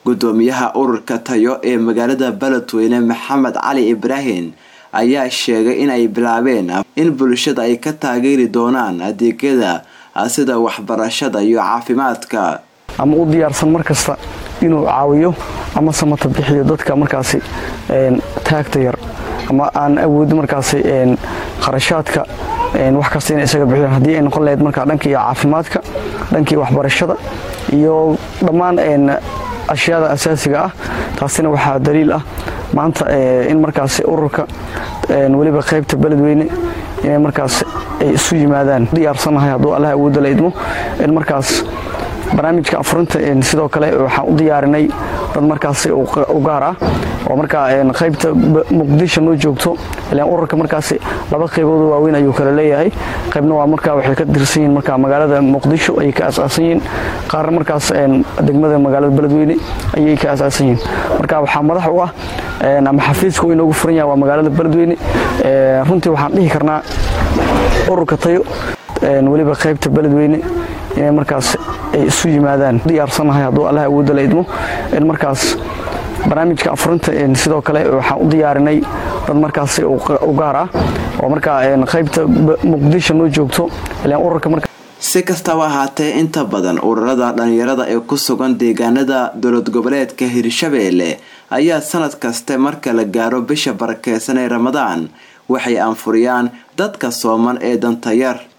gudoomiyaha ururka tayo ee magaalada beledweyne maxamed cali ibraahim ayaa sheegay in ay bilaabeen in bulshada ay ka taageeri doonaan adeegyada sida waxbarashada iyo caafimaadka ama u diyaarsan mar kasta inuu caawiyo ama samata bixiyo dadka markaasi taagta yar ama aan awoodin markaasi qarashaadka wax kasta inay isaga bixiyaan haddii ay noqon lahayd markaa dhankii caafimaadka dhankii waxbarashada iyo dhammaan ashyaada asaasiga ah taasina waxaa daliil ah maanta in markaasi ururka weliba qaybta beledweyne inay markaas ay isu yimaadaan diyaarsanahay hadduu allah awoodda la idmo in markaas barnaamijka afurinta sidoo kale waxaan u diyaarinay dad markaasi u gaar ah oo markaa qaybta muqdisho noo joogto ilaan ururka markaasi laba qayboodoo waaweyn ayuu kala leeyahay qaybna waa markaa waxay ka tirsan yihiin markaa magaalada muqdisho ayay ka asaasan yihiin qaarna markaas degmada magaalada beledweyne ayay ka asaasan yihiin marka waxaa madax u ah ama xafiiska uu inoogu furan yahay waa magaalada beledweyne runtii waxaan dhihi karnaa ururka tayo weliba qaybta beledweyne inay markaas ay isu yimaadaan diyaarsanahay hadduu allah awoodda la idmo in markaas barnaamijka afurinta sidoo kale waxaan u diyaarinay dad markaasi u gaar ah oo markaa qaybta muqdisho noo joogto ilaan ururka marka si kastaba ahaatee inta badan ururada dhalinyarada ee ku sugan deegaanada dowlad goboleedka hirshabeelle ayaa sanad kaste marka la gaaro bisha barakeysan ee ramadaan waxay anfuriyaan dadka sooman ee dantayar